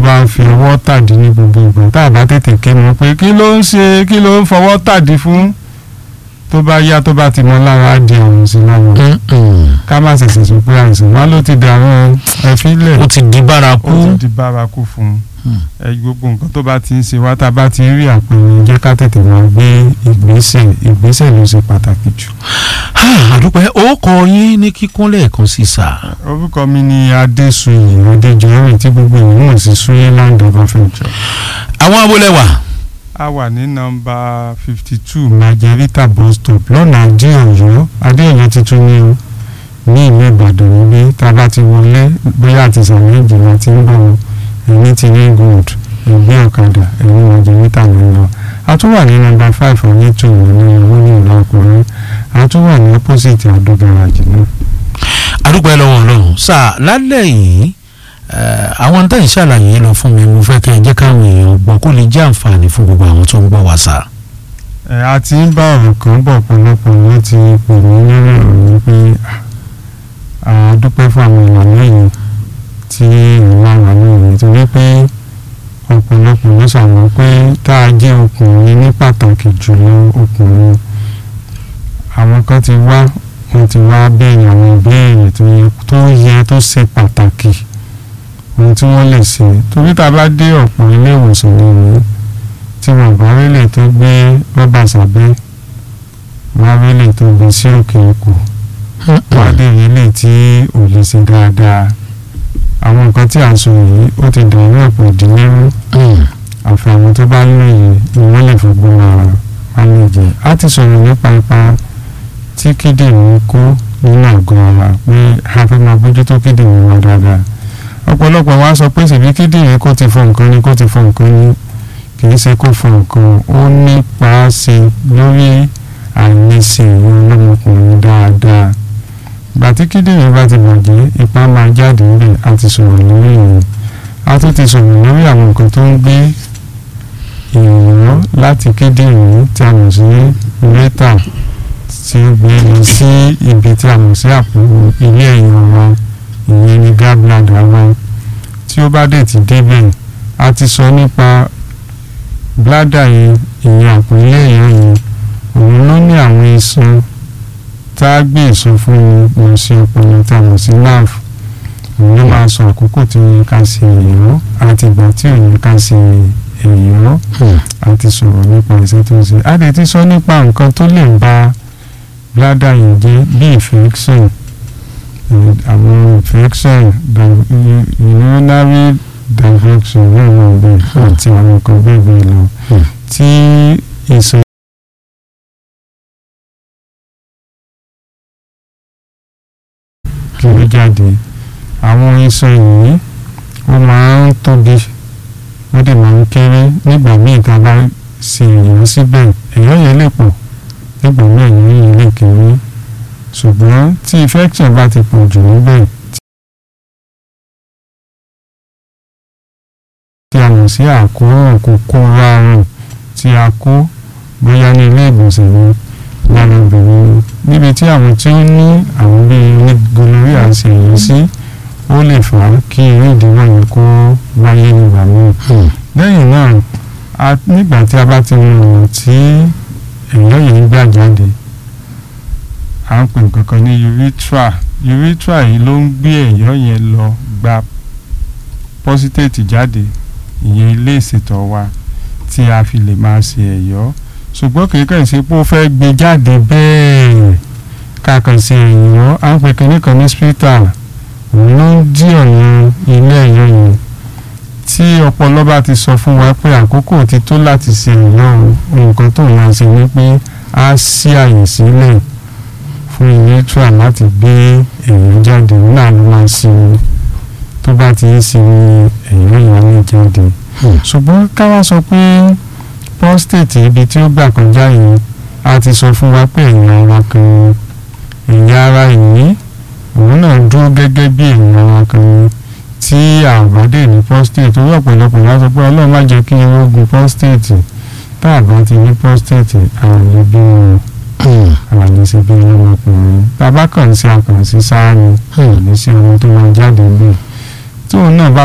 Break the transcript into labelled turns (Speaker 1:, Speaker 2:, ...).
Speaker 1: bá ń fi ọwọ́ tàdí ní gbogbo ìgbà tá a bá tètè ké mọ̀ pé kí ló ń ṣe kí ló ń fọwọ́ tàdí fún tó bá yá tó bá ti mọ lára á di àrùn sí lára ká má ṣẹ̀ṣẹ̀ sọ pé àìsàn wá ló ti dàrú ẹ̀fílẹ̀
Speaker 2: ó ti di bárakú
Speaker 1: ó ti di bárakú fún un
Speaker 2: Hmm.
Speaker 1: ẹ gbogbo nǹkan tó bá ti ń ṣe wá tá a bá ti rí àpẹẹrẹ jẹ́ ká tètè máa gbé ìgbésẹ̀ ìgbésẹ̀ ló ṣe pàtàkì jù.
Speaker 2: àdúpẹ́ ó kọ yín ní kíkún lẹ́ẹ̀kan sí sà.
Speaker 1: orúkọ mi ni adéṣuyè adéjọrin tí gbogbo èèyàn mọ̀ sí suyeland ọbáfẹ́jọ.
Speaker 2: àwọn abúlé-wà
Speaker 1: a wà ní nọ́mbà fifty two margarita bus stop lọ́nà adé ọ̀yọ́ adé ọ̀yọ́ tuntun ní o ní ìlú ìbàdàn níbí tá a bá ti wọlé bóyá àti sàmì ìjìnlá ti ń bọ̀ ọ́ ẹ̀yìn ti ní gold ẹ̀gbẹ́ ọ̀kadà ẹ̀yìn margarita ló ń lọ a tún wà ní nọ́mbà five onítù ní owó ní ìlú ọkùnrin a tún wà ní opposite àdó garage náà.
Speaker 2: àdúpẹ́ lọ́wọ́ ọlọ́run sà lálẹ́ yìí eh, àwọn tá ìṣàlàyé lọ fún mi mo fẹ́ kẹ́ ẹ jẹ́ káwọn èèyàn gbọ́ kó lè jẹ́ àǹfààní fún gbogbo àwọn tó ń gbọ́ wá sà.
Speaker 1: ẹ a ti ń bá ọ̀rọ̀ kan bọ̀ pọ̀lọpọ̀ wọ́n ti pè mí lórí ọ̀rọ̀ yìí pé à á dúpẹ́ fún àwọn ìlànà yìí tí ìlànà lóore nítorí pé ọ̀pọ̀lọpọ̀ ló ṣàmọ́ pé tá a jẹ́ ọkùnrin ní pàtàkì jùlọ ọkùnrin àwọn kan ti wá wọ́n ti wá béèrè àwọn ìbéèrè tó yẹ tó yẹ tó ṣe pàtàkì ohun tí wọ́n lè ṣe torí tá a bá dé ọ̀pọ̀ ilé ìwòsàn nìyí tí wọn bá rélè tó gbé rọ́bà sábẹ́ wọn rélè tó gbé sí òkè ikùn wọn á dé rélè tí ò lè ṣe dáadáa àwọn nǹkan tí à ń sọ yìí ó ti dàrú ọ̀pọ̀ ìdílé rú àfi àwọn tó bá lóye ni wọ́n lè fọgbọ́n ara mánéjì á ti sọ̀rọ̀ nípa ipa tí kíndìnrín kó nínú àgọ́ ara pé a fẹ́ máa bójútó kíndìnrín wa dáadáa ọ̀pọ̀lọpọ̀ wa sọ pé ṣèbí kíndìnrín kó ti fọ nǹkan ni kó ti fọ nǹkan ni kì í ṣe kó fọ nǹkan ó nípa ṣe lórí àìlèṣe ìwọ̀n ọlọ́mọkùnrin dáadáa ìgbà tí kíndìnrín bá ti bàjẹ́ ipá máa jáde níbẹ̀ a ti sọ̀rọ̀ lórí ìyẹn a tún ti sọ̀rọ̀ lórí àwọn nǹkan tó ń gbé ìrànwọ́ láti kíndìnrín tí a mọ̀ sí lẹ́tà tí ó gbé lọ sí ibi tí a mọ̀ sí àpò ilé ẹ̀yìn wa ìyẹn ni gallbladder wa tí ó bá dẹ̀ ti débẹ̀ a ti sọ nípa bladder yẹn ìyẹn àpò ilé ẹ̀yìn yẹn òun ló ní àwọn iṣan tá a gbé ìsọ fún mi lọ sí ọpọlọ tá a mọ̀ sí nerve òun ló máa sọ àkókò tí ó yẹ ká ṣe èyọ́ àti ìgbà tí ò yẹ ká ṣe èyọ́ àti sọ̀rọ̀ nípa iṣẹ́ tó ń ṣe a dẹ̀ ti sọ nípa nǹkan tó lè ba bladder yẹn jẹ́ bí infection àwọn infection urinary infection náà wà bẹ́ẹ̀ àti àwọn nǹkan bẹ́ẹ̀ bẹ́ẹ̀ lọ tí ìsọ kiri jáde àwọn iṣan yìí ó máa ń tóbi ó dẹ̀ máa ń kéré nígbà míì tá a bá ṣe èèyàn síbẹ̀ èèyàn yẹn lè pọ̀ nígbà míì èèyàn yẹn lè kéré ṣùgbọ́n tí infection bá ti pọ̀ jù níbẹ̀ tí a mọ̀ sí àkóràn kòkòrò àrùn tí a kó bóyá ní ilé ìgbọ̀nsẹ̀ ni lára obìnrin níbi tí àwọn tí ó ní àwọn bíi ní gonorrhea ṣe yìí sí ó lè fà á kí irú ìdíwọ́ yẹn kó wáyé nígbà míì lẹ́yìn náà nígbà tí a bá ti mú ọ̀nà tí ẹ̀yọ́ yìí ń gbà jáde à ń pè nǹkan kan ní urethra urethra yìí ló ń gbé ẹ̀yọ́ yẹn lọ gba prostate jáde ìyẹn ilé ìṣètọ̀ wa tí a fi lè máa ṣe ẹ̀yọ́ ṣùgbọ́n kì í kàn ṣe pé ó fẹ́ gbé jáde bẹ́ẹ̀ ká kàn ṣe ẹ̀yọ́ à ń pè kínní kan ní spital òun ló ń dí ọ̀nà ilé ẹ̀yọ́ yẹn tí ọpọlọ bá ti sọ fún wa pé àkókò ti tó láti ṣe ẹ̀yọ́ nǹkan tó máa ṣe ni pé á ṣí àyè sílẹ̀ fún urethra láti gbé ẹ̀yọ́ jáde náà ló máa ṣe tó bá ti ń ṣe ẹ̀yọ́ ìyá ní jáde ṣùgbọ́n ká wá sọ pé prostate ibi tí ó gbà kọjá yìí a ti sọ fún wa pé ẹ̀yà ara kan ẹ̀yà ara yìí òun náà dúró gẹ́gẹ́ bí ẹ̀yà ara kan tí àbádé ní prostate owó ọ̀pọ̀lọpọ̀ wá sọ pé ọlọ́run má jẹ́ kí n rógun prostate tá a bá ti ní prostate àwọn lè bí wọn àwọn lè ṣe bí ọmọkùnrin tá a bá kàn sí akàn sí sáà ni kò ní sí ọmọ tó máa jáde bẹ́ẹ̀ tóun náà bá